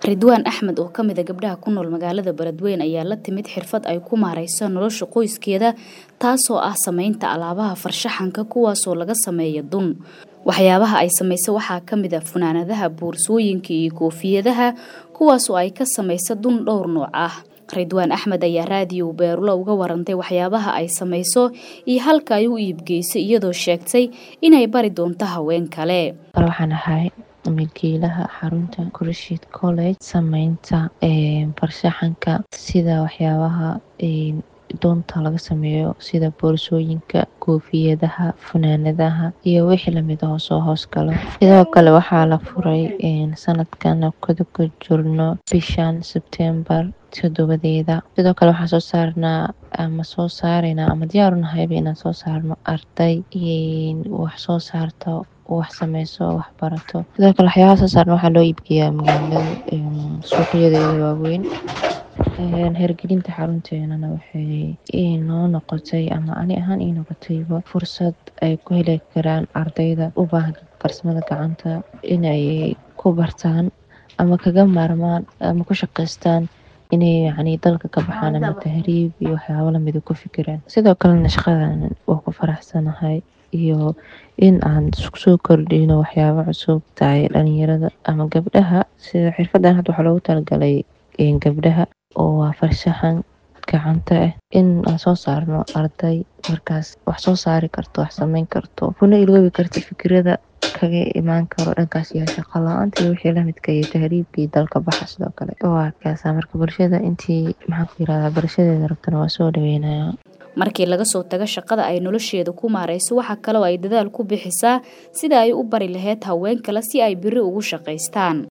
ridwaan axmed oo kamid a gabdhaha ku nool magaalada beledweyne ayaa la timid xirfad ay ku maareyso nolosha qoyskeeda taasoo ah sameynta alaabaha farshaxanka kuwaasoo laga sameeya dun waxyaabaha ay samayso waxaa kamid a funaanadaha boorsooyinka iyo koofiyadaha kuwaasoo ay ka samayso dun dhowr nooc ah ridwaan axmed ayaa raadiyow beerulo uga warantay waxyaabaha ay samayso iyo halka ay u iibgeysay iyadoo sheegtay inay bari doonto haween kale waxaan ahay milkiilaha xarunta kurshid college sameynta farshaxanka sida waxyaabaha doonta laga sameeyo sida boorsooyinka koofiyadaha funaanadaha iyo wixii lamid ahoo soo hoos galo sidoo kale waxaa la furay sanadkan kada ku jirno bishan sebtembar todobadeeda sidoo kale waxaan soo saarnaa ama soo saaraynaa ama diyaarunahayba inaan soo saarno arday wax soo saarto wax sameyso wax barato sidoo kale waxyaabaha soo saarna waxaa loo iibgeeyaa magaalada suuqyadeeda waaweyn hergelinta xarunteenana waxay noo noqotay ama ani ahaan ii noqotayba fursad ay ku heli karaan ardayda u baahan farsamada gacanta inay ku bartaan ama kaga maarmaan ama ku shaqaystaan inay yacni dalka ka baxaan ama tahriib iyo waxyaabo lamida ku fikiraan sidoo kalena shaqadan waa ku faraxsanahay iyo in aan soo kordhino waxyaabo cusub tahay dhalinyarada ama gabdhaha sida xirfadan hadda waxaa loogu talagalay gabdhaha oo waa farshaxan gacanta ah in aan soo saarno arday markaas wax soo saari karto wax sameyn karto kuna iloobi karta fikirada kaga imaan karo dhankaas iyo shaqo la-aanta iyo wixii lamidka iyo tahriibkii dalka baxa sidoo kale waa kaasa marka bulshada intii maxaan ku yirahdaa barashadeeda rabtana waa soo dhaweynaya markii laga soo tago shaqada ay nolosheeda ku maareyso waxaa kaloo ay dadaal ku bixisaa sida ay u bari lahayd haween kale si ay biri ugu shaqaystaan